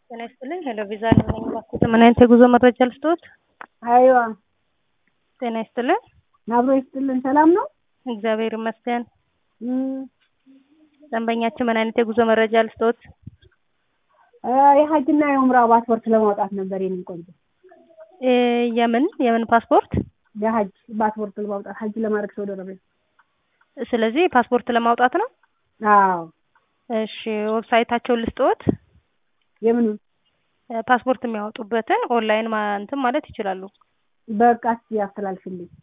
ጤና ይስጥልኝ ሄሎ ቪዛ ነኝ እባክዎት ምን አይነት የጉዞ መረጃ ልስጥዎት? አይዋ ጤና ይስጥልኝ አብሮ ይስጥልን። ሰላም ነው? እግዚአብሔር ይመስገን። እም፣ ደንበኛችን ምን አይነት የጉዞ መረጃ ልስጥዎት? እ የሀጅና የኡምራ ፓስፖርት ለማውጣት ነበር የኔ ቆንጆ። እ የምን የምን ፓስፖርት? የሀጅ ፓስፖርት ለማውጣት ሀጅ ለማድረግ ሳውዲ አረቢያ። ስለዚህ ፓስፖርት ለማውጣት ነው። አዎ። እሺ ዌብሳይታቸውን ልስጥዎት? የምኑን? እ ፓስፖርት የሚያወጡበትን ኦንላይን ማ እንትን ማለት ይችላሉ። በቃ እስኪ አስተላልፍልኝ።